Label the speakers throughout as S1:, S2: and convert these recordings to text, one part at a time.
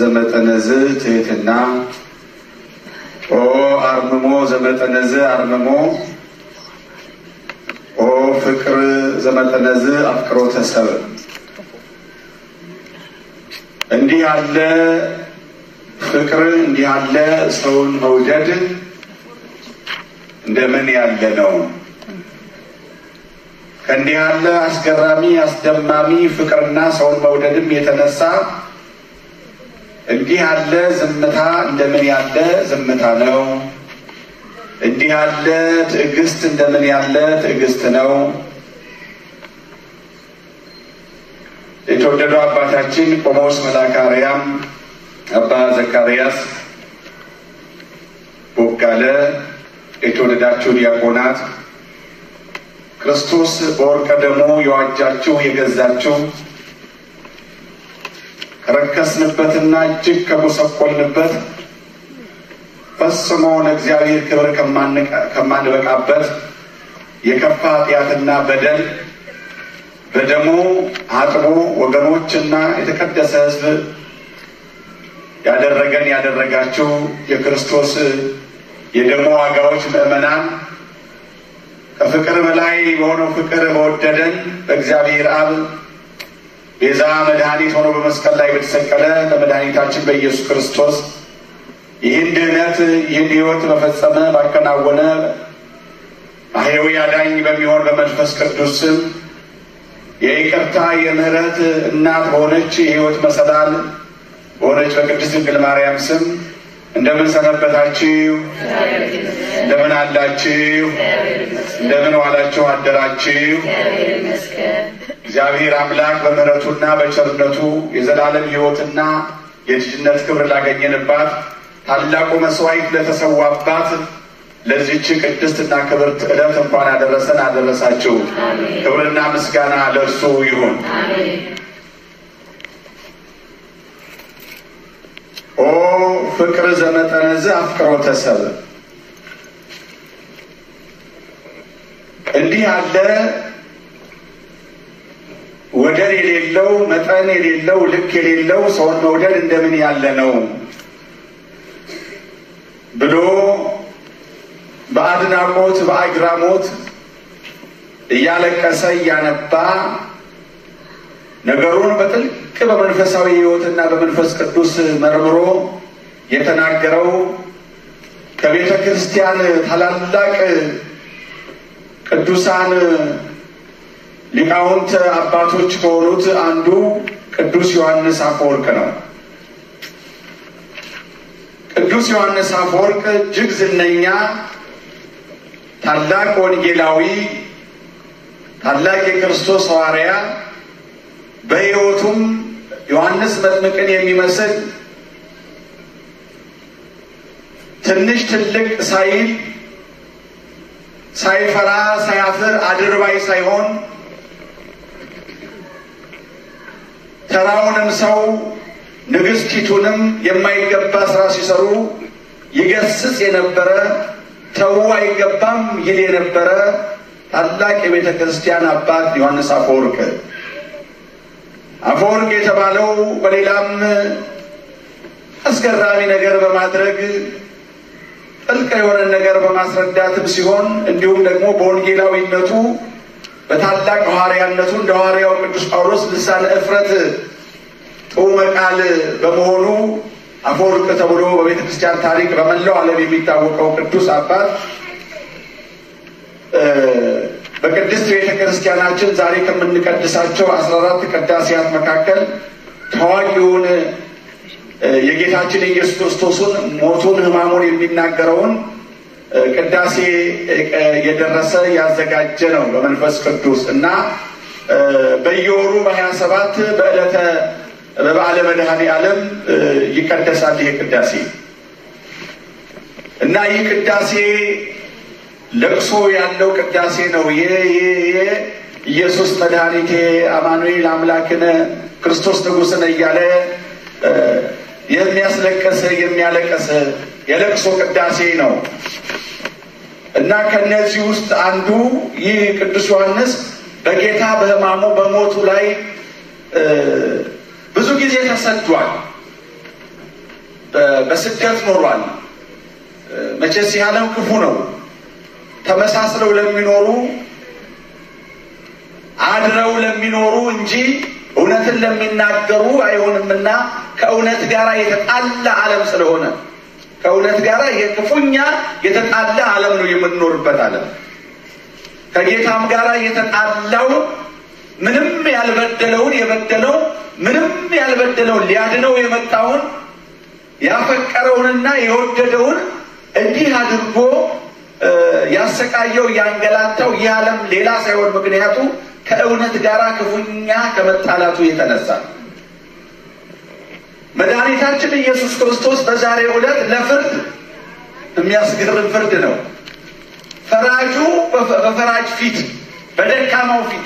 S1: ዘመጠነዝ ትህትና ኦ አርምሞ ዘመጠነዝ አርምሞ ኦ ፍቅር ዘመጠነዝ አፍቅሮተ ሰብእ እንዲህ ያለ ፍቅር እንዲህ ያለ ሰውን መውደድ እንደምን ያለ ነው? ከእንዲህ ያለ አስገራሚ አስደማሚ ፍቅርና ሰውን መውደድም የተነሳ እንዲህ ያለ ዝምታ እንደምን ያለ ዝምታ ነው? እንዲህ ያለ ትዕግስት እንደምን ያለ ትዕግስት ነው? የተወደዱ አባታችን ቆሞስ መልአከ አርያም አባ ዘካርያስ ቦጋለ፣ የተወደዳችሁ ዲያቆናት፣ ክርስቶስ በወርቀ ደሙ የዋጃችሁ የገዛችሁ ከረከስንበትና እጅግ ከጎሰቆልንበት ፈጽሞ ለእግዚአብሔር ክብር ከማንበቃበት የከፋ ኃጢአትና በደል በደሙ አጥቦ ወገኖችና የተቀደሰ ሕዝብ ያደረገን ያደረጋችሁ የክርስቶስ የደሙ ዋጋዎች ምዕመናን ከፍቅር በላይ በሆነው ፍቅር በወደደን በእግዚአብሔር አብ ቤዛ መድኃኒት ሆኖ በመስቀል ላይ በተሰቀለ ለመድኃኒታችን በኢየሱስ ክርስቶስ ይህን ድህነት ይህን ሕይወት በፈጸመ ባከናወነ ማህያዊ አዳኝ በሚሆን በመንፈስ ቅዱስ ስም የይቅርታ የምህረት እናት በሆነች የሕይወት መሰላል በሆነች በቅድስት ድንግል ማርያም ስም እንደምን ሰነበታችሁ? እንደምን አላችሁ? እንደምን ዋላችሁ አደራችሁ? እግዚአብሔር አምላክ በምህረቱና በቸርነቱ የዘላለም ሕይወትና የልጅነት ክብር ላገኘንባት ታላቁ መስዋዕት ለተሰዋባት ለዚህች ቅድስትና ክብርት ዕለት እንኳን አደረሰን አደረሳችሁ። ክብርና ምስጋና ለእርሱ ይሁን። ኦ ፍቅር ዘመጠነዝ አፍቅሮተ ሰብእ እንዲህ ያለ ወደር የሌለው መጠን የሌለው ልክ የሌለው ሰውን መውደድ እንደምን ያለ ነው ብሎ በአድናቆት በአግራሞት እያለቀሰ እያነባ ነገሩን በጥልቅ በመንፈሳዊ ሕይወትና በመንፈስ ቅዱስ መርምሮ የተናገረው ከቤተ ክርስቲያን ታላላቅ ቅዱሳን ሊቃውንት አባቶች ከሆኑት አንዱ ቅዱስ ዮሐንስ አፈወርቅ ነው። ቅዱስ ዮሐንስ አፈወርቅ እጅግ ዝነኛ ታላቅ ወንጌላዊ፣ ታላቅ የክርስቶስ ሐዋርያ በሕይወቱም ዮሐንስ መጥምቅን የሚመስል ትንሽ ትልቅ ሳይል ሳይፈራ ሳያፍር አድርባይ ሳይሆን ተራውንም ሰው ንግሥቲቱንም የማይገባ ስራ ሲሰሩ ይገስጽ የነበረ ተዉ አይገባም ይል የነበረ ታላቅ የቤተ ክርስቲያን አባት ዮሐንስ አፈወርቅ አፈወርቅ የተባለው በሌላም አስገራሚ ነገር በማድረግ ጥልቅ የሆነ ነገር በማስረዳትም ሲሆን እንዲሁም ደግሞ በወንጌላዊነቱ በታላቅ ሐዋርያነቱ እንደ ሐዋርያው ቅዱስ ጳውሎስ ልሳነ እፍረት ጥዑመ ቃል በመሆኑ አፈወርቅ ተብሎ በቤተ ክርስቲያን ታሪክ በመላው ዓለም የሚታወቀው ቅዱስ አባት በቅድስት ቤተ ክርስቲያናችን ዛሬ ከምንቀድሳቸው አስራ አራት ቅዳሴያት መካከል ታዋቂውን የጌታችን የኢየሱስ ክርስቶስን ሞቱን ሕማሙን የሚናገረውን ቅዳሴ የደረሰ ያዘጋጀ ነው በመንፈስ ቅዱስ እና በየወሩ በሀያ ሰባት በዕለተ በበዓለ መድኃኔ ዓለም ይቀደሳል ይሄ ቅዳሴ እና ይህ ቅዳሴ ለቅሶ ያለው ቅዳሴ ነው። ይሄ ኢየሱስ መድኃኒቴ አማኑኤል አምላክነ ክርስቶስ ንጉሥነ እያለ የሚያስለቅስ የሚያለቅስ የለቅሶ ቅዳሴ ነው እና ከነዚህ ውስጥ አንዱ ይህ ቅዱስ ዮሐንስ በጌታ በሕማሙ በሞቱ ላይ ብዙ ጊዜ ተሰዷል። በስደት ኖሯል። መቼስ ይህ ዓለም ክፉ ነው። ተመሳስለው ለሚኖሩ አድረው ለሚኖሩ እንጂ እውነትን ለሚናገሩ አይሆንምና ከእውነት ጋር የተጣላ ዓለም ስለሆነ ከእውነት ጋር የክፉኛ የተጣላ ዓለም ነው የምንኖርበት ዓለም። ከጌታም ጋር የተጣላው ምንም ያልበደለውን የበደለው ምንም ያልበደለውን ሊያድነው የመጣውን ያፈቀረውንና የወደደውን እንዲህ አድርጎ ያሰቃየው ያንገላታው ይህ ዓለም ሌላ ሳይሆን ምክንያቱ ከእውነት ጋር ክፉኛ ከመጣላቱ የተነሳ መድኃኒታችን ኢየሱስ ክርስቶስ በዛሬው ዕለት ለፍርድ የሚያስገርም ፍርድ ነው። ፈራጁ በፈራጅ ፊት፣ በደካማው ፊት፣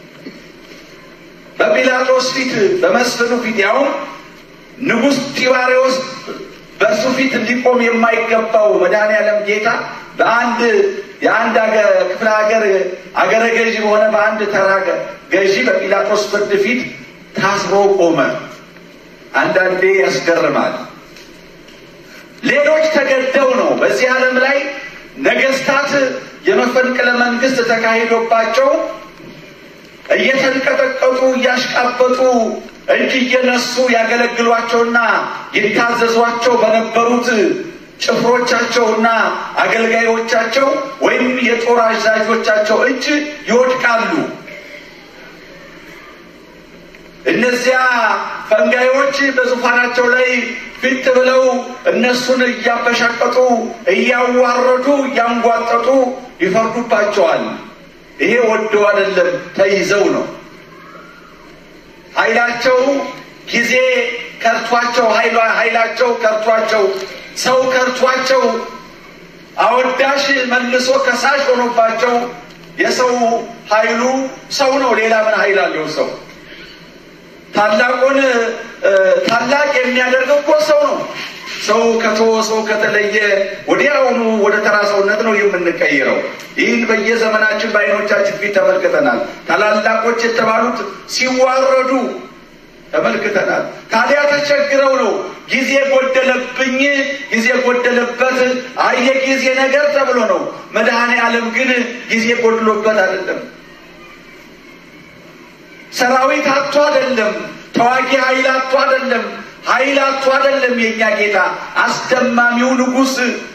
S1: በጲላጦስ ፊት፣ በመስፍኑ ፊት ያውም ንጉሥ ጢባሪዎስ በእርሱ ፊት እንዲቆም የማይገባው መድኃኔዓለም ጌታ በአንድ የአንድ ክፍለ ሀገር አገረ ገዢ በሆነ በአንድ ተራ ገዢ በጲላጦስ ፍርድ ፊት ታስሮ ቆመ። አንዳንዴ ያስገርማል። ሌሎች ተገደው ነው። በዚህ ዓለም ላይ ነገስታት የመፈንቅለ መንግስት ተካሂዶባቸው እየተንቀጠቀጡ እያሽቃበጡ እጅ እየነሱ ያገለግሏቸውና ይታዘዟቸው በነበሩት ጭፍሮቻቸውና አገልጋዮቻቸው ወይም የጦር አዛዦቻቸው እጅ ይወድቃሉ። እነዚያ ፈንጋዮች በዙፋናቸው ላይ ፊት ብለው እነሱን እያበሻቀጡ እያዋረዱ እያንጓጠጡ ይፈርዱባቸዋል። ይሄ ወደው አይደለም፣ ተይዘው ነው። ኃይላቸው ጊዜ ከርቷቸው ኃይላቸው ከርቷቸው ሰው ከርቷቸው አወዳሽ መልሶ ከሳሽ ሆኖባቸው የሰው ኃይሉ ሰው ነው። ሌላ ምን ኃይል አለው ሰው? ታላቁን ታላቅ የሚያደርገው እኮ ሰው ነው። ሰው ከተወ ሰው ከተለየ ወዲያውኑ ወደ ተራ ሰውነት ነው የምንቀይረው። ይህን በየዘመናችን በዓይኖቻችን ፊት ተመልክተናል። ታላላቆች የተባሉት ሲዋረዱ ተመልክተናል። ታዲያ ተቸግረው ነው ጊዜ ጎደለብኝ፣ ጊዜ ጎደለበት፣ አየ ጊዜ ነገር ተብሎ ነው። መድኃኔ ዓለም ግን ጊዜ ጎድሎበት አይደለም። ሰራዊት አጥቶ አይደለም። ተዋጊ ኃይል አጥቶ አይደለም። ኃይል አጥቶ አይደለም። የእኛ ጌታ አስደማሚው ንጉሥ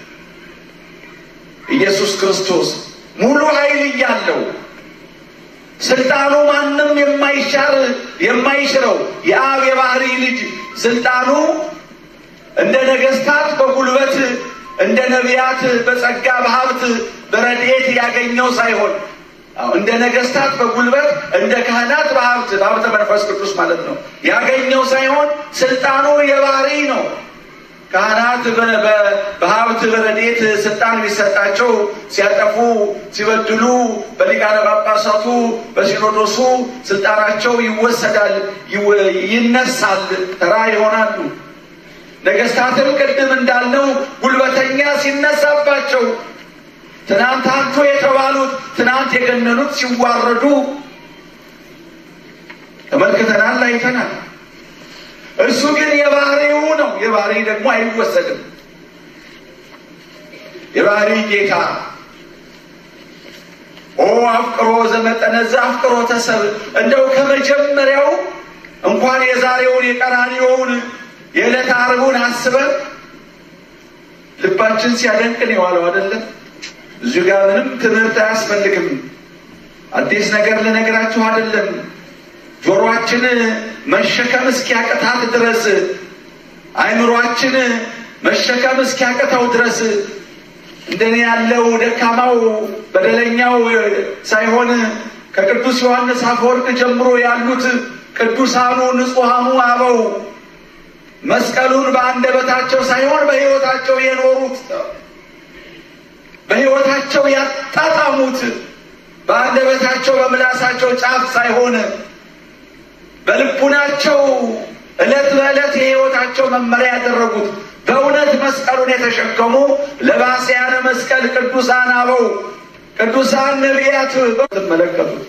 S1: ኢየሱስ ክርስቶስ ሙሉ ኃይል እያለው ስልጣኑ ማንም የማይሻር የማይሽረው የአብ የባህሪ ልጅ ስልጣኑ እንደ ነገስታት በጉልበት እንደ ነቢያት በጸጋ በሀብት በረድኤት ያገኘው ሳይሆን እንደ ነገስታት በጉልበት እንደ ካህናት በሀብት በሀብተ መንፈስ ቅዱስ ማለት ነው ያገኘው ሳይሆን ስልጣኑ የባህሪ ነው። ካህናት በሀብት በረድኤት ስልጣን ቢሰጣቸው ሲያጠፉ ሲበድሉ በሊቃነ ጳጳሳቱ በሲኖዶሱ ስልጣናቸው ይወሰዳል፣ ይነሳል፣ ተራ ይሆናሉ። ነገስታትም ቅድም እንዳልነው ጉልበተኛ ሲነሳባቸው ትናንት አንቱ የተባሉት ትናንት የገነኑት ሲዋረዱ ተመልክተናል፣ አይተናል። እርሱ ግን የባህሪው ነው። የባህሪ ደግሞ አይወሰድም። የባህሪ ጌታ ኦ አፍቅሮ ዘመጠነዛ አፍቅሮ ተሰብ እንደው ከመጀመሪያው እንኳን የዛሬውን የቀራንዮውን የዕለት ዓርቡን አስበን ልባችን ሲያደንቅን የዋለው አይደለም። እዚሁ ጋር ምንም ትምህርት አያስፈልግም። አዲስ ነገር ልነግራችሁ አይደለም። ጆሮአችን መሸከም እስኪያቅታት ድረስ አይምሯችን መሸከም እስኪያቅተው ድረስ እንደኔ ያለው ደካማው በደለኛው ሳይሆን ከቅዱስ ዮሐንስ አፈወርቅ ጀምሮ ያሉት ቅዱሳኑ ንጹሐኑ አበው መስቀሉን በአንደበታቸው ሳይሆን በሕይወታቸው የኖሩት በሕይወታቸው ያጣጣሙት በአንደበታቸው በምላሳቸው ጫፍ ሳይሆን በልቡናቸው ዕለት በዕለት የሕይወታቸው መመሪያ ያደረጉት በእውነት መስቀሉን የተሸከሙ ለባስያነ መስቀል ቅዱሳን አበው ቅዱሳን ነቢያት ትመለከቱት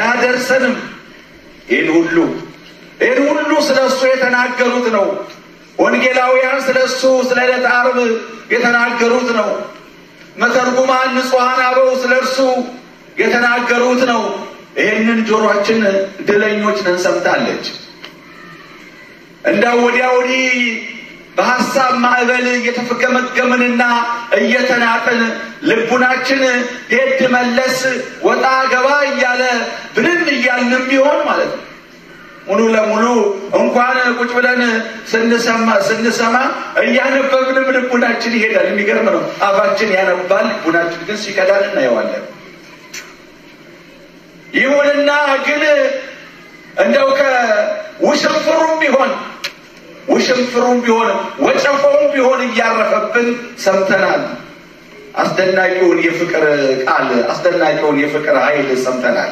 S1: አያደርሰንም። ይህን ሁሉ ይህን ሁሉ ስለ እሱ የተናገሩት ነው። ወንጌላውያን ስለ እሱ ስለ ዕለተ ዓርብ የተናገሩት ነው። መተርጉማን ንጹሐን አበው ስለ እርሱ የተናገሩት ነው። ይህንን ጆሮአችን ድለኞች ነን ሰምታለች። እንዳው ወዲያ ወዲህ በሀሳብ ማዕበል እየተፈገመገምንና እየተናጥን ልቡናችን ሄድ መለስ ወጣ ገባ እያለ ብንን እያልንም ቢሆን ማለት ነው ሙሉ ለሙሉ እንኳን ቁጭ ብለን ስንሰማ ስንሰማ እያነበብንም ልቡናችን ይሄዳል። የሚገርም ነው። አፋችን ያነባል፣ ልቡናችን ግን ሲቀዳል እናየዋለን። ይሁንና ግን እንደው ከውሽንፍሩም ቢሆን ውሽንፍሩም ቢሆን ወጨፎውም ቢሆን እያረፈብን ሰምተናል። አስደናቂውን የፍቅር ቃል አስደናቂውን የፍቅር ኃይል ሰምተናል።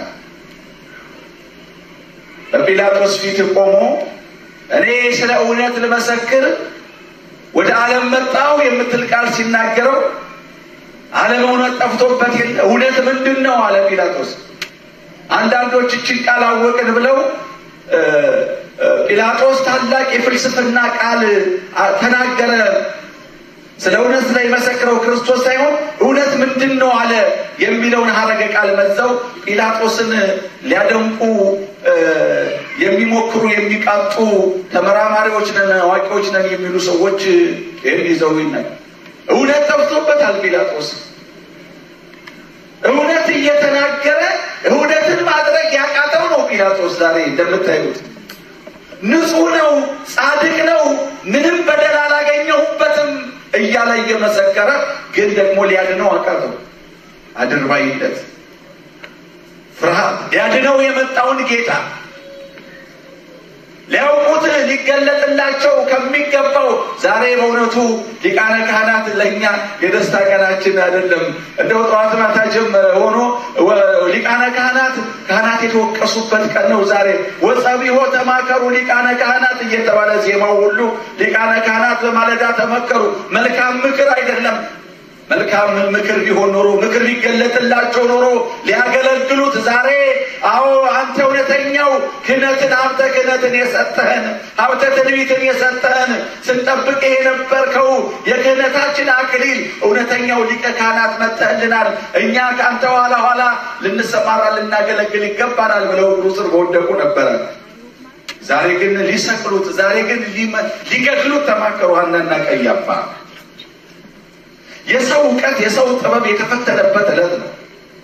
S1: በጲላጦስ ፊት ቆሞ እኔ ስለ እውነት ልመሰክር ወደ ዓለም መጣሁ የምትል ቃል ሲናገረው ዓለም እውነት ጠፍቶበት የለ እውነት ምንድን ነው አለ ጲላጦስ። አንዳንዶች እችን ቃል አወቅን ብለው ጲላጦስ ታላቅ የፍልስፍና ቃል ተናገረ። ስለ እውነት ስለሚመሰክረው ክርስቶስ ሳይሆን እውነት ምንድን ነው አለ የሚለውን ሀረገ ቃል መዘው ጲላጦስን ሊያደንቁ የሚሞክሩ የሚቃጡ ተመራማሪዎች ነን፣ አዋቂዎች ነን የሚሉ ሰዎች ይህን ይዘው ይናል። እውነት ጠፍቶበታል ጲላጦስ እውነት እየተናገረ እውነትን ማድረግ ያቃተው ነው ጲላጦስ ዛሬ እንደምታዩት ንጹሕ ነው፣ ጻድቅ ነው፣ ምንም በደል አላገኘሁበትም እያለ እየመሰከረ ግን ደግሞ ሊያድነው አቃተው። አድርባይነት፣ ፍርሃት ሊያድነው የመጣውን ጌታ ሊያውቁት ሊገለጥላቸው ከሚገባው ዛሬ በእውነቱ ሊቃነ ካህናት ለእኛ የደስታ ቀናችን አይደለም። እንደው ጠዋት ማታ ጀመረ ሆኖ ሊቃነ ካህናት ካህናት የተወቀሱበት ቀን ነው ዛሬ። ወጸቢሖ ተማከሩ ሊቃነ ካህናት እየተባለ ዜማው ሁሉ ሊቃነ ካህናት በማለዳ ተመከሩ። መልካም ምክር አይደለም መልካም ምክር ቢሆን ኖሮ ምክር ሊገለጥላቸው ኖሮ ሊያገለግሉት ዛሬ አዎ አንተ እውነተኛው ክህነትን ሀብተ ክህነትን የሰጠህን ሀብተ ትንቢትን የሰጠህን ስንጠብቅ የነበርከው የክህነታችን አክሊል እውነተኛው ሊቀ ካህናት መጥተህልናል። እኛ ከአንተ ኋላ ኋላ ልንሰማራ ልናገለግል ይገባናል ብለው እግሩ ስር በወደቁ ነበረ። ዛሬ ግን ሊሰቅሉት፣ ዛሬ ግን ሊገድሉት ተማከሩ ሐናና ቀያፋ። የሰው እውቀት የሰው ጥበብ የተፈተነበት ዕለት ነው።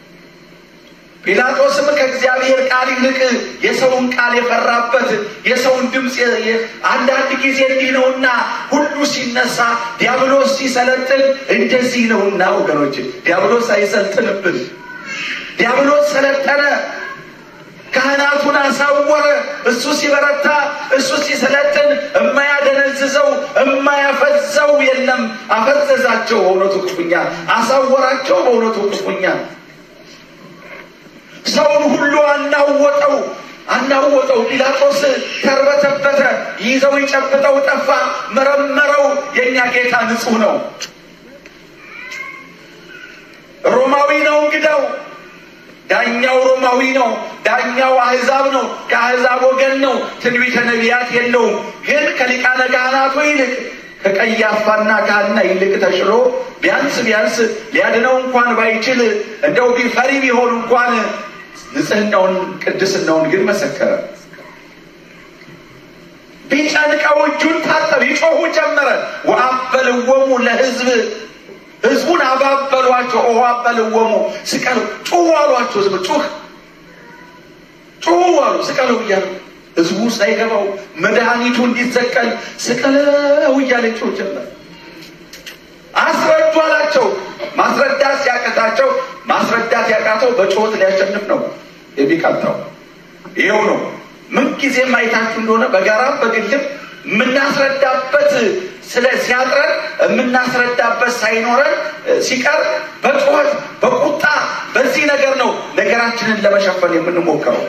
S1: ጲላጦስም ከእግዚአብሔር ቃል ይልቅ የሰውን ቃል የፈራበት የሰውን ድምፅ አንዳንድ ጊዜ እንዲህ ነውና ሁሉ ሲነሳ ዲያብሎስ ሲሰለጥን እንደዚህ ነውና ወገኖች፣ ዲያብሎስ አይሰልጥንብን። ዲያብሎስ ሰለጠነ፣ ካህናቱን አሳወረ። እሱ ሲበረታ፣ እሱ ሲሰለጥን የማያደነዝዘው የማያፈዘው የለም። አፈዘዛቸው በእውነቱ ክፉኛ፣ አሳወራቸው በእውነቱ ክፉኛ። ሰውን ሁሉ አናወጠው አናወጠው። ጲላጦስ ተርበተበተ፣ ይዘው ይጨብጠው ጠፋ። መረመረው። የእኛ ጌታ ንጹሕ ነው። ሮማዊ ነው እንግዳው ዳኛው ሮማዊ ነው። ዳኛው አህዛብ ነው። ከአህዛብ ወገን ነው። ትንቢተ ነቢያት የለውም። ግን ከሊቃነ ካህናቱ ይልቅ ከቀያፋና ከሐና ይልቅ ተሽሎ ቢያንስ ቢያንስ ሊያድነው እንኳን ባይችል እንደው ቢፈሪ ቢሆን እንኳን ንጽሕናውን ቅድስናውን ግን መሰከረ። ቢጨንቀው እጁን ታጠብ፣ ይጮሁ ጀመረ። ወአበልወሙ ለሕዝብ ህዝቡን አባበሏቸው። ኦ አበልወሙ ስቀሉ፣ ጩሁ አሏቸው። ዝም ጩህ ጩሁ አሉ። ስቀለው እያሉ ህዝቡ ሳይገባው መድኃኒቱ እንዲሰቀል ስቀለው እያለ ጩህ ጀመር። አስረዱ አላቸው። ማስረዳት ሲያቀታቸው ማስረዳት ያቃተው በጩኸት ሊያሸንፍ ነው የሚቀጣው። ይኸው ነው። ምንጊዜም አይታችሁ እንደሆነ በጋራም በግልም የምናስረዳበት ስለ ሲያጥረን የምናስረዳበት ሳይኖረን ሲቀር በጩኸት በቁጣ በዚህ ነገር ነው ነገራችንን ለመሸፈን የምንሞክረው።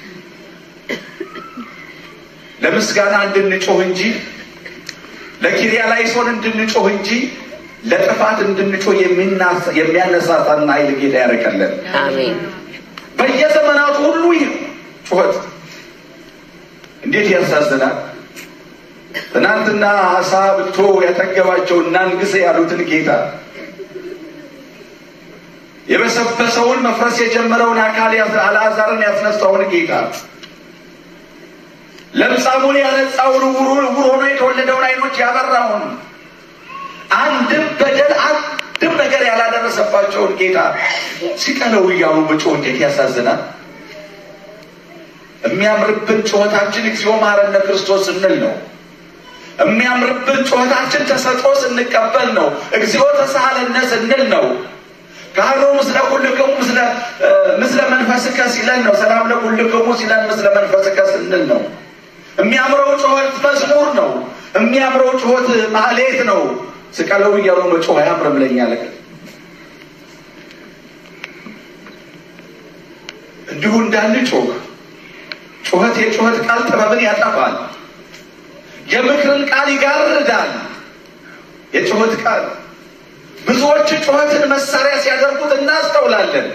S1: ለምስጋና እንድንጮህ እንጂ ለኪሪያ ላይሶን እንድንጮህ እንጂ ለጥፋት እንድንጮህ የሚያነሳሳን ኃይል ጌታ ያደርገልን።
S2: አሜን።
S1: በየዘመናቱ ሁሉ ይህ ጩኸት እንዴት ያሳዝናል! ትናንትና አሳ ብቶ ያጠገባቸው እናንግስ ያሉትን ጌታ የበሰበሰውን መፍረስ የጀመረውን አካል አልዓዛርን ያስነሳውን ጌታ ለምጻሙን ያነጻውን ዕውር ሆኖ የተወለደውን ዓይኖች ያበራውን አንድም በደል አንድም ነገር ያላደረሰባቸውን ጌታ ሲቀለው እያሉ መጮህ እንዴት ያሳዝናል! የሚያምርብን ጩኸታችን እግዚኦ መሐረነ ክርስቶስ ስንል ነው። የሚያምርብን ጩኸታችን ተሰጥኦ ስንቀበል ነው። እግዚኦ ተሳሃለነ ስንል ነው። ካህኑ ምስለ ኩልክሙ ምስለ መንፈስከ ሲለን ነው። ሰላም ለኩልክሙ ሲለን ምስለ መንፈስከ ስንል ነው። የሚያምረው ጩኸት መዝሙር ነው። የሚያምረው ጩኸት ማህሌት ነው። ስቀለው እያሉ መጮህ አያምርም ለኛ ለቅ እንዲሁ እንዳንጮህ ጩኸት የጩኸት ቃል ጥበብን ያጠፋል። የምክርን ቃል ይጋርዳል። የጩኸት ቃል ብዙዎች ጩኸትን መሳሪያ ሲያደርጉት እናስተውላለን።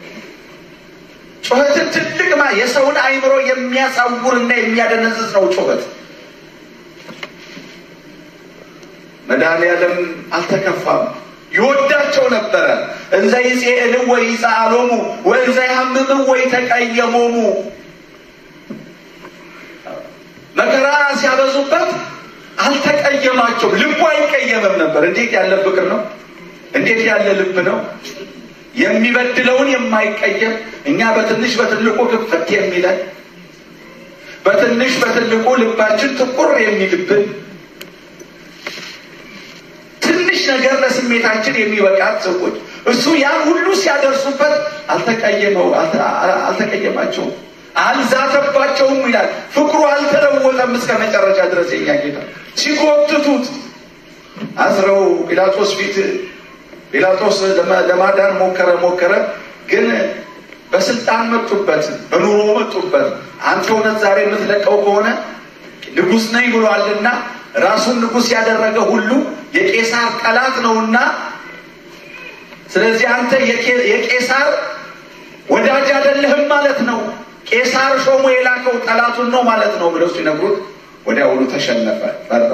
S1: ጩኸትን ትልቅ ማ የሰውን አእምሮ የሚያሳውርና የሚያደነዝዝ ነው ጩኸት። መድኃኔዓለም አልተከፋም፣ ይወዳቸው ነበረ። እንዘ ይጼእልዎ ይጸአሎሙ ወእንዘ ያምምዎ ይተቀየሞሙ መከራ ሲያበዙበት አልተቀየማቸውም። ልቡ አይቀየምም ነበር። እንዴት ያለ ፍቅር ነው! እንዴት ያለ ልብ ነው! የሚበድለውን የማይቀየም እኛ በትንሽ በትልቁ ክፍት የሚለን በትንሽ በትልቁ ልባችን ጥቁር የሚልብን ትንሽ ነገር ለስሜታችን የሚበቃት ሰዎች እሱ ያን ሁሉ ሲያደርሱበት አልተቀየመው አልተቀየማቸውም፣ አልዛተባቸውም ይላል። ፍቅሩ አልተለወጠም እስከ መጨረሻ ድረስ የኛ ጌታ ሲጎትቱት አስረው ጲላጦስ ፊት ጲላጦስ ለማዳን ሞከረ ሞከረ፣ ግን በስልጣን መጡበት፣ በኑሮ መጡበት። አንተ እውነት ዛሬ የምትለቀው ከሆነ ንጉሥ ነኝ ብሏልና ራሱን ንጉሥ ያደረገ ሁሉ የቄሳር ጠላት ነውና፣ ስለዚህ አንተ የቄሳር ወዳጅ አይደለህም ማለት ነው። ቄሳር ሾሞ የላከው ጠላቱን ነው ማለት ነው ብለው ሲነግሩት ወዲያውኑ ተሸነፈ፣ ፈራ።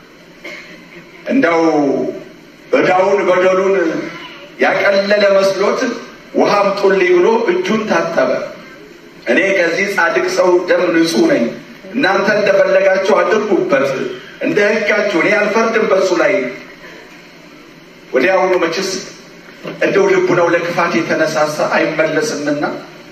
S1: እንደው ዕዳውን በደሉን ያቀለለ መስሎት ውሃ አምጡልኝ ብሎ እጁን ታጠበ። እኔ ከዚህ ጻድቅ ሰው ደም ንጹሕ ነኝ፣ እናንተ እንደፈለጋችሁ አድርጉበት፣ እንደ ሕጋችሁ እኔ አልፈርድም በሱ ላይ። ወዲያውኑ መችስ እንደው ልቡ ነው ለክፋት የተነሳሳ አይመለስምና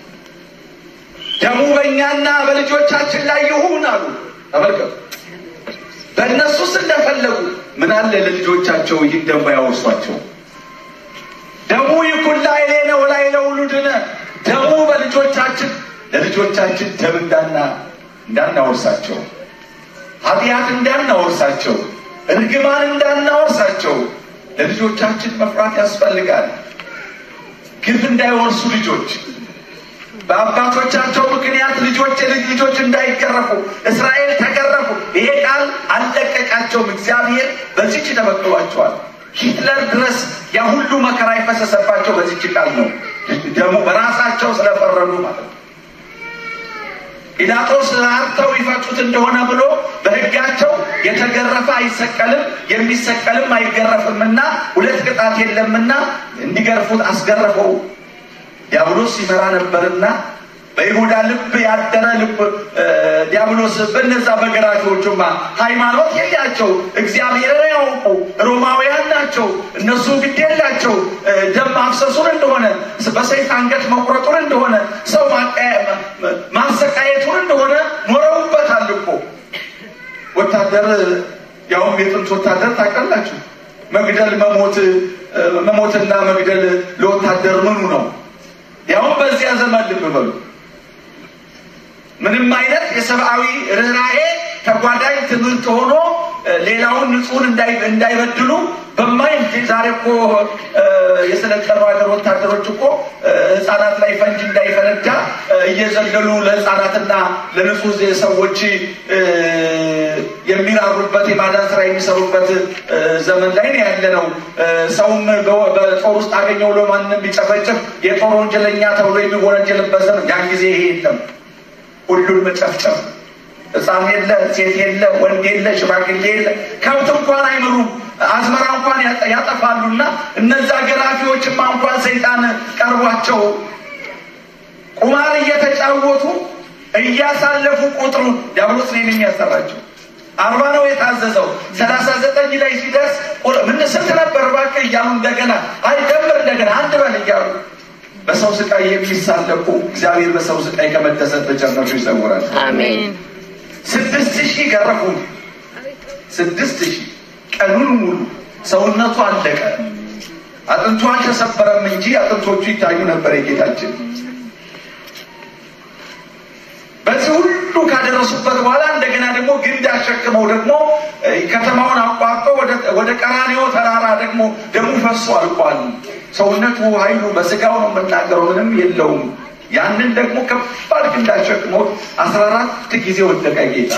S1: ደሙ በእኛና በልጆቻችን ላይ ይሁን አሉ። ተመልከቱ፣ በእነሱስ እንደፈለጉ ምን አለ ለልጆቻቸው ይህን ደሞ ያወርሷቸው። ደሙ ይኩን ላዕሌነ ወላዕለ ውሉድነ፣ ደሙ በልጆቻችን ለልጆቻችን ደም እንዳና እንዳናወርሳቸው፣ ኃጢአት እንዳናወርሳቸው፣ እርግማን እንዳናወርሳቸው ለልጆቻችን መፍራት ያስፈልጋል። ግፍ እንዳይወርሱ ልጆች በአባቶቻቸው ምክንያት ልጆች የልጅ ልጆች እንዳይገረፉ እስራኤል ተገረፉ። ይሄ ቃል አልለቀቃቸውም። እግዚአብሔር በዚች ተበቅሏቸዋል። ሂትለር ድረስ ያ ሁሉ መከራ የፈሰሰባቸው በዚች ቃል ነው። ደግሞ በራሳቸው ስለፈረዱ ማለት ነው። ጲላጦስ ራርተው ይፈቱት እንደሆነ ብሎ በሕጋቸው የተገረፈ አይሰቀልም የሚሰቀልም አይገረፍምና ሁለት ቅጣት የለምና እንዲገርፉት አስገረፈው። ዲያብሎስ ይመራ ነበርና በይሁዳ ልብ ያደረ ልብ ዲያብሎስ በነዛ በገራፊዎቹማ ሃይማኖት የላቸው፣ እግዚአብሔርን ያውቁ ሮማውያን ናቸው። እነሱ ግድ የላቸው ደም ማፍሰሱን እንደሆነ በሰይፍ አንገት መቁረጡን እንደሆነ ሰው ማሰቃየቱን እንደሆነ ኖረውበታል እኮ። ወታደር ያውም የጥንት ወታደር ታውቃላችሁ፣ መግደል መሞት መሞትና መግደል ለወታደር ምኑ ነው? ያውም በዚያ ዘመን ልብ በሉ ምንም አይነት የሰብአዊ ርኅራሄ ተጓዳኝ ትምህርት ሆኖ ሌላውን ንጹሕን እንዳይበድሉ በማይ ዛሬ እኮ የሰለጠኑ ሀገር ወታደሮች እኮ ሕፃናት ላይ ፈንጅ እንዳይፈነዳ እየዘለሉ ለሕፃናትና ለንጹሕ ሰዎች የሚራሩበት የማዳን ስራ የሚሰሩበት ዘመን ላይ ነው ያለ ነው። ሰውም በጦር ውስጥ አገኘው ብሎ ማንም ቢጨፈጭፍ የጦር ወንጀለኛ ተብሎ የሚወነጀልበት ዘመን ያን ጊዜ ይሄ የለም። ሁሉን መጨፍጨፍ ሕፃን የለ፣ ሴት የለ፣ ወንድ የለ፣ ሽማግሌ የለ፣ ከብት እንኳን አይምሩም፣ አዝመራ እንኳን ያጠፋሉና እነዛ ገራፊዎችማ እንኳን ሰይጣን ቀርቧቸው ቁማር እየተጫወቱ እያሳለፉ ቁጥሩን ዲያብሎስ ነው የሚያሰራቸው። አርባ ነው የታዘዘው። ሰላሳ ዘጠኝ ላይ ሲደርስ ምን ስንት ነበር እባክህ እያሉ እንደገና አይደምር እንደገና አንድ በል እያሉ በሰው ስቃይ የሚሳለቁ እግዚአብሔር በሰው ስቃይ ከመደሰት በጨረሱ ይሰውራል።
S2: አሜን።
S1: ስድስት ሺህ ገረፉ። ስድስት ሺህ ቀኑን ሙሉ ሰውነቱ አለቀ። አጥንቱ አልተሰበረም እንጂ አጥንቶቹ ይታዩ ነበር የጌታችን በዚህ ሁሉ ካደረሱበት በኋላ እንደገና ደግሞ ግንድ አሸክመው ደግሞ ከተማውን አቋርጦ ወደ ቀራኔዮ ተራራ ደግሞ ደሙ ፈሶ አልቋል። ሰውነቱ ኃይሉ በስጋው ነው የምናገረው፣ ምንም የለውም። ያንን ደግሞ ከባድ ግንድ አሸክመው አስራ አራት ጊዜ ወደቀ ጌታ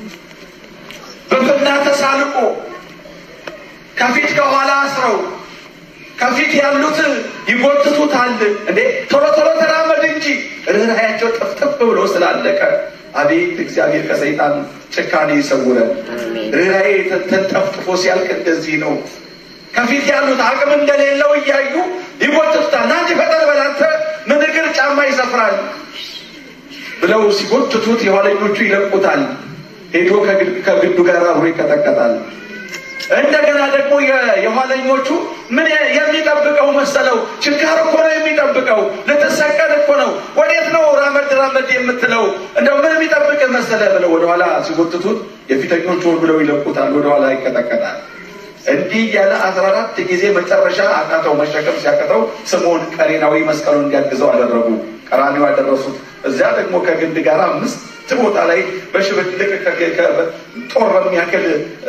S1: በፍና ተሳልቆ ከፊት ከኋላ አስረው ከፊት ያሉት ይጎትቱታል። እንዴ ቶሎ ቶሎ ተራመድ እንጂ ርኅራኄያቸው ጥፍጥፍ ብሎ ስላለቀ አቤት እግዚአብሔር ከሰይጣን ጭካኔ ይሰውረን። ርኅራኄ ተጠፍጥፎ ሲያልቅ እንደዚህ ነው። ከፊት ያሉት አቅም እንደሌለው እያዩ ይጎትቱታል። ና እንጂ ፈጠን በል አንተ ምን እግር ጫማ ይሰፍራል ብለው ሲጎትቱት የኋለኞቹ ይለቁታል። ሄዶ ከግንዱ ጋር አብሮ ይቀጠቀጣል። እንደገና ደግሞ የኋለኞቹ ምን የሚጠብቀው መሰለው? ችንካር እኮ ነው የሚጠብቀው። ልትሰቀል እኮ ነው። ወዴት ነው ራመድ ራመድ የምትለው? እንደው ምን የሚጠብቅ መሰለ ብለው ወደኋላ ሲጎትቱት የፊተኞቹ ብለው ይለቁታል፣ ወደኋላ ይቀጠቀጣል። እንዲህ እያለ አስራ አራት ጊዜ መጨረሻ አቃተው። መሸከም ሲያቅተው ስምዖን ቀሬናዊ መስቀሉን እንዲያግዘው አደረጉ። ቀራኒው ያደረሱት እዚያ ደግሞ ከግንድ ጋር አምስት ቦታ ላይ በሽብልቅ ጦር በሚያክል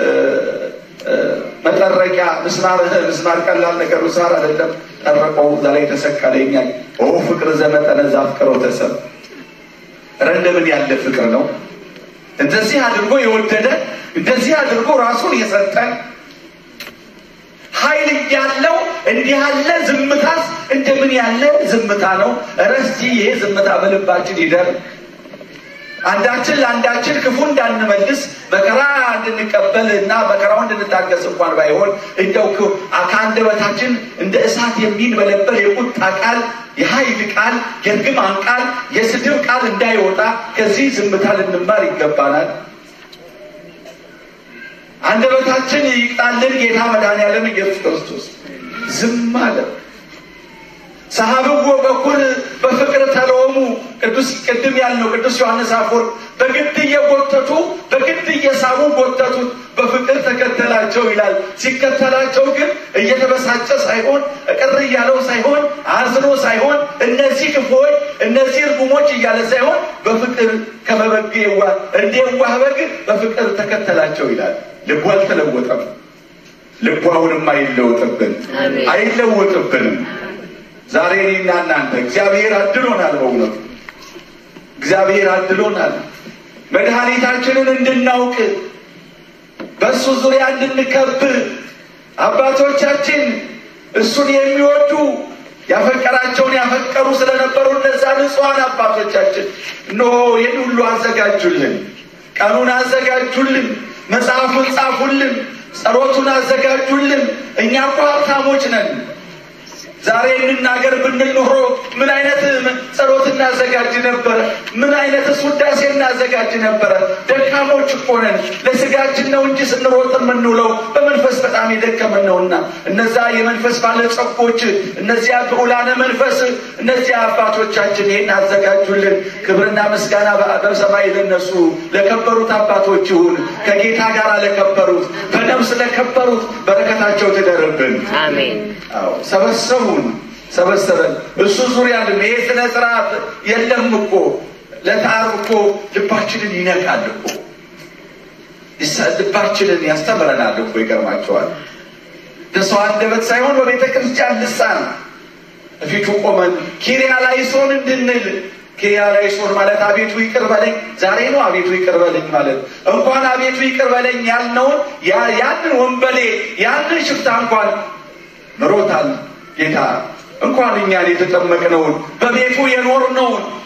S1: መጠረቂያ ምስማር ምስማር ቀላል ነገር ምስማር አይደለም። ጠረቀው እዛ ላይ ተሰቀለ። ይኛል ኦ ፍቅር ዘመጠነ ዘአፍቅሮ ተሰብ ኧረ እንደምን ያለ ፍቅር ነው! እንደዚህ አድርጎ የወደደ እንደዚህ አድርጎ ራሱን የሰጠ ኃይል እያለው እንዲህ ያለ ዝምታስ እንደምን ያለ ዝምታ ነው! ኧረ እስቲ ይሄ ዝምታ በልባችን ይደር። አንዳችን ለአንዳችን ክፉ እንዳንመልስ መከራ እንድንቀበል እና መከራው እንድንታገስ እንኳን ባይሆን እንደው ከአንደበታችን እንደ እሳት የሚንበለበል የቁጣ ቃል፣ የኃይል ቃል፣ የእርግማን ቃል፣ የስድብ ቃል እንዳይወጣ ከዚህ ዝምታ ልንማር ይገባናል። አንደበታችን ይቅጣልን ጌታ መድኃኔዓለም ኢየሱስ ክርስቶስ ዝም አለ። ሰሐብዎ በኩል በፍቅር ተለወሙ ቅዱስ ቅድም ያልነው ቅዱስ ዮሐንስ አፈወርቅ በግድ እየጎተቱ በግድ እየሳቡ ጎተቱት፣ በፍቅር ተከተላቸው ይላል። ሲከተላቸው ግን እየተበሳጨ ሳይሆን ቅር እያለው ሳይሆን አዝኖ ሳይሆን እነዚህ ክፉዎች እነዚህ እርጉሞች እያለ ሳይሆን በፍቅር ከመበግ የዋ እንደ የዋህ በግ በፍቅር ተከተላቸው ይላል። ልቡ አልተለወጠም። ልቡ አሁንም አይለወጥብን አይለወጥብንም። ዛሬ እኔና እናንተ እግዚአብሔር አድሎናል። በእውነቱ እግዚአብሔር አድሎናል። መድኃኒታችንን እንድናውቅ በእሱ ዙሪያ እንድንከብር አባቶቻችን እሱን የሚወዱ ያፈቀራቸውን ያፈቀሩ ስለነበሩ እነዛ ንጹሐን አባቶቻችን እነሆ ይህን ሁሉ አዘጋጁልን፣ ቀኑን አዘጋጁልን፣ መጽሐፉን ጻፉልን፣ ጸሎቱን አዘጋጁልን። እኛ እኮ ሀብታሞች ነን። ዛሬ እንናገር ብንል ኖሮ ምን አይነት ጸሎት እናዘጋጅ ነበረ? ምን አይነት ውዳሴ እናዘጋጅ ነበረ? ደካሞች እኮ ነን። ለስጋችን ነው እንጂ ስንሮጥ የምንውለው በመንፈስ በጣም የደከምን ነውና፣ እነዛ የመንፈስ ባለጸጎች፣ እነዚያ ብዑላነ መንፈስ፣ እነዚያ አባቶቻችን ይህን አዘጋጁልን። ክብርና ምስጋና በሰማይ ለነሱ ለከበሩት አባቶች ይሁን። ከጌታ ጋር ለከበሩት በነፍስ ለከበሩት በረከታቸው ትደርብን።
S2: አሜን።
S1: አዎ ሰበሰቡን ሰበሰበን። እሱ ዙሪያ ይሄ ስነ ስርዓት የለም እኮ ለታር እኮ ልባችንን ይነካል እኮ ልባችንን ያስተምረናል እኮ ይገርማቸዋል። በሰው አንደበት ሳይሆን በቤተ ክርስቲያን ልሳን ፊቱ ቆመን ኪሪያ ላይሶን እንድንል ኪሪያ ላይሶን ማለት አቤቱ ይቅር በለኝ ዛሬ ነው። አቤቱ ይቅር በለኝ ማለት እንኳን አቤቱ ይቅር በለኝ ያልነውን ያንን ወንበሌ ያንን ሽፍታ እንኳን ምሮታል ጌታ እንኳን እኛን የተጠመቅነውን በቤቱ የኖርነውን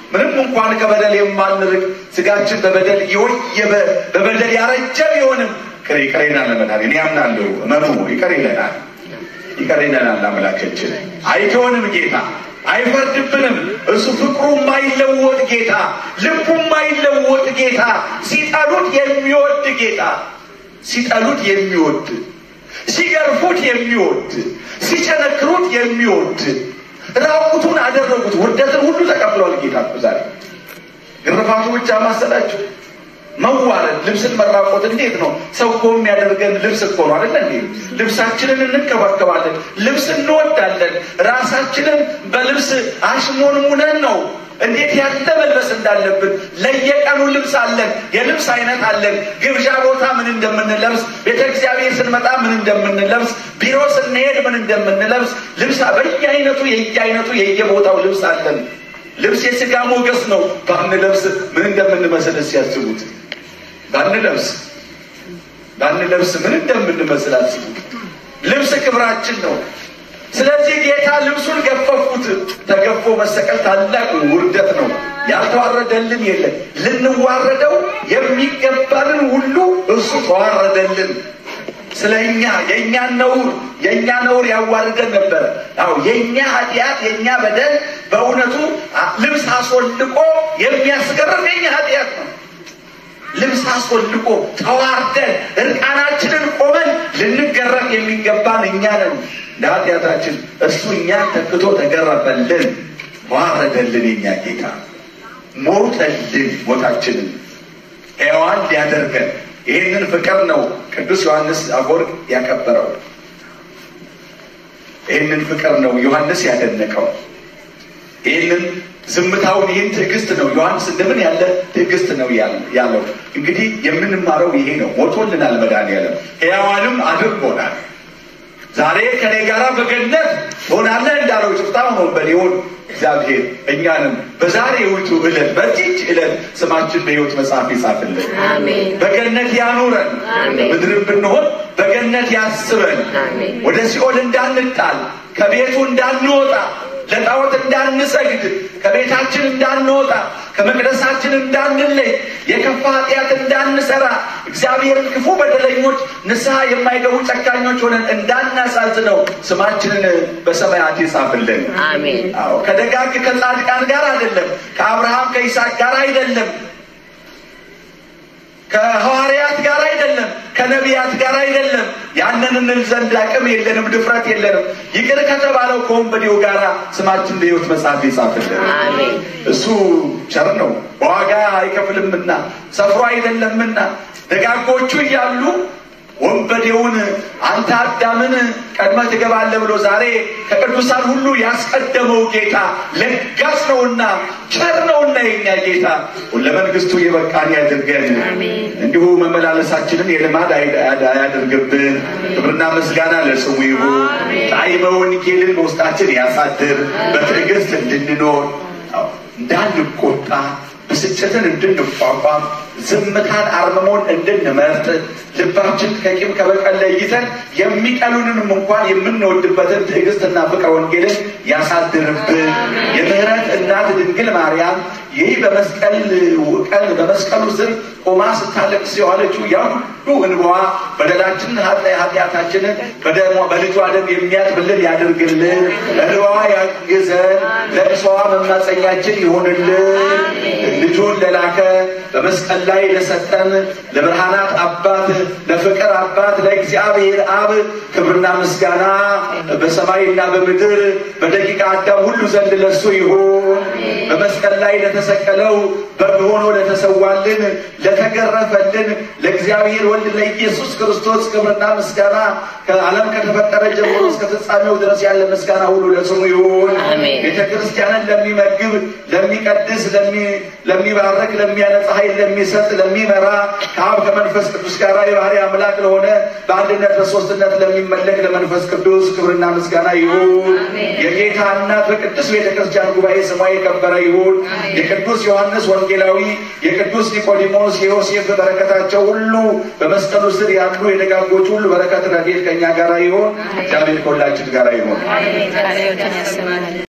S1: ምንም እንኳን ከበደል የማንርቅ ስጋችን በበደል የወየበ በበደል ያረጀ ቢሆንም ይቅር ይቅር ይለናል። መድኃኒዓለም እኔ አምናለሁ። እመኑ ይቅር ይለናል፣ ይቅር ይለናል። አምላካችን አይተውንም ጌታ አይፈርድብንም። እሱ ፍቅሩ የማይለወጥ ጌታ፣ ልቡ የማይለወጥ ጌታ፣ ሲጠሉት የሚወድ ጌታ፣ ሲጠሉት የሚወድ ሲገርፉት የሚወድ ሲቸነክሩት የሚወድ ራቁቱን አደረጉት። ውርደትን ሁሉ ተቀብሏል ጌታ እኮ ዛሬ ግርፋቱ ብቻ ማሰላችሁ መዋረድ ልብስን መራቆት እንዴት ነው? ሰው እኮ የሚያደርገን ልብስ እኮ ነው አይደለ እንዴ? ልብሳችንን እንከባከባለን፣ ልብስ እንወዳለን። ራሳችንን በልብስ አሽሞንሙነን ነው እንዴት ያለ መልበስ እንዳለብን ለየቀኑ ልብስ አለን፣ የልብስ አይነት አለን። ግብዣ ቦታ ምን እንደምንለብስ፣ ቤተ እግዚአብሔር ስንመጣ ምን እንደምንለብስ፣ ቢሮ ስንሄድ ምን እንደምንለብስ ልብስ በየአይነቱ የየአይነቱ የየቦታው ልብስ አለን። ልብስ የስጋ ሞገስ ነው። ባንለብስ ምን እንደምንመስል ሲያስቡት ባንለብስ ባንለብስ ምን እንደምንመስል አስቡት። ልብስ ክብራችን ነው። ስለዚህ ጌታ ልብሱን ገፈፉት። ተገፎ መሰቀል ታላቅ ውርደት ነው። ያልተዋረደልን የለን። ልንዋረደው የሚገባንን ሁሉ እሱ ተዋረደልን። ስለ እኛ የእኛን ነውር የእኛ ነውር ያዋርደን ነበረ። አዎ የእኛ ኃጢአት የእኛ በደል በእውነቱ ልብስ አስወልቆ የሚያስገርም የእኛ ኃጢአት ነው። ልብስ አስወልቆ ተዋርደን እርቃናችንን ቆመን ልንገረፍ የሚገባን እኛ ነን። እንደ ኃጢአታችን እሱ እኛን ተክቶ ተገረፈልን፣ ተዋረደልን። የኛ ጌታ ሞተልን፣ ሞታችንን ሕያዋን ሊያደርገን ይህንን ፍቅር ነው ቅዱስ ዮሐንስ አፈወርቅ ያከበረው። ይህንን ፍቅር ነው ዮሐንስ ያደነቀው። ይህንን ዝምታውን ይህን ትዕግስት ነው ዮሐንስ እንደምን ያለ ትዕግስት ነው ያለው። እንግዲህ የምንማረው ይሄ ነው። ሞቶልናል መድኃኒዓለም ሕያዋንም አድርጎናል። ዛሬ ከኔ ጋራ በገነት ትሆናለህ እንዳለው ጭፍታውን ወንበዴውን እግዚአብሔር እኛንም በዛሬውቱ ዕለት በዚች ዕለት ስማችን በሕይወት መጽሐፍ ይጻፍልን። በገነት ያኑረን። ምድርን ብንሆን በገነት ያስበን። ወደ ሲኦል እንዳንጣል ከቤቱ እንዳንወጣ ለጣዖት እንዳንሰግድ ከቤታችን እንዳንወጣ ከመቅደሳችን እንዳንለይ የከፋ ኃጢአት እንዳንሰራ እግዚአብሔርን ክፉ በደለኞች ንስሐ የማይገቡ ጨካኞች ሆነን እንዳናሳዝነው ስማችንን በሰማያት ይጻፍልን።
S2: አሜን።
S1: አዎ ከደጋግ ከጻድቃን ጋር አይደለም፣ ከአብርሃም ከይስሐቅ ጋር አይደለም፣ ከሐዋርያት ጋር አይደለም፣ ከነቢያት ጋር አይደለም። ያንን እንል ዘንድ አቅም የለንም፣ ድፍረት የለንም። ይቅር ከተባለው ከወንበዴው ጋር ስማችን በሕይወት መጽሐፍ ይጻፍልን።
S2: አሜን።
S1: እሱ ቸር ነው፣ በዋጋ አይከፍልምና ሰፍሮ አይደለምና ደጋጎቹ እያሉ ወንበዴውን አንተ አዳምን ቀድመህ ትገባለህ ብሎ ዛሬ ከቅዱሳን ሁሉ ያስቀደመው ጌታ ለጋስ ነውና ቸር ነውና የኛ ጌታ ለመንግስቱ የበቃን ያድርገን። እንዲሁ መመላለሳችንን የልማድ አያድርግብን። ክብርና ምስጋና ለስሙ ይሁን። ጣዕመ ወንጌልን በውስጣችን ያሳድር። በትዕግስት እንድንኖር እንዳንቆጣ ብስጭትን እንድንቋቋም ዝምታን አርምሞን እንድንመርጥ ልባችን ከቂም ከበቀል ለይተን የሚጠሉንንም እንኳን የምንወድበትን ትዕግስትና ፍቅረ ወንጌልን ያሳድርብን። የምህረት እናት ድንግል ማርያም ይህ በመስቀል ቀን በመስቀሉ ስር ቆማ ስታለቅስ የዋለችው ያ ሁሉ እንባዋ በደላችንን ኃጢአታችንን በደሟ በልጇ ደም የሚያጥብልን ያድርግልን። እንባዋ ያግዘን፣ ለቅሶዋ መማፀኛችን ይሆንልን። ልጁን ለላከ በመስቀል ላይ ለሰጠን ለብርሃናት አባት ለፍቅር አባት ለእግዚአብሔር አብ ክብርና ምስጋና በሰማይና በምድር በደቂቃ አዳም ሁሉ ዘንድ ለሱ ይሁን። በመስቀል ላይ ለተሰቀለው በግ ሆኖ ለተሰዋልን ለተገረፈልን ለእግዚአብሔር ወልድ ለኢየሱስ ክርስቶስ ክብርና ምስጋና ከዓለም ከተፈጠረ ጀምሮ እስከ ፍጻሜው ድረስ ያለ ምስጋና ሁሉ ለስሙ ይሁን።
S2: አሜን።
S1: ቤተ ክርስቲያንን ለሚመግብ፣ ለሚቀድስ፣ ለሚባርክ፣ ለሚያነጻ ኃይል ለሚሰጥ፣ ለሚመራ ከአብ ከመንፈስ ቅዱስ ጋር የባህሪ አምላክ ለሆነ በአንድነት በሶስትነት ለሚመለክ ለመንፈስ ቅዱስ ክብርና ምስጋና ይሁን። የጌታ እናት በቅዱስ ቤተ ክርስቲያን ጉባኤ ስሟ የከበረ ይሁን። የቅዱስ ዮሐንስ ወንጌላዊ፣ የቅዱስ ኒቆዲሞስ፣ የዮሴፍ በረከታቸው ሁሉ በመስቀሉ ስር ያሉ የደጋጎች ሁሉ በረከት ረድኤት ከእኛ ጋር ይሁን። እግዚአብሔር ከሁላችን ጋር ይሁን።
S2: ቃለ ሕይወትን ያሰማል።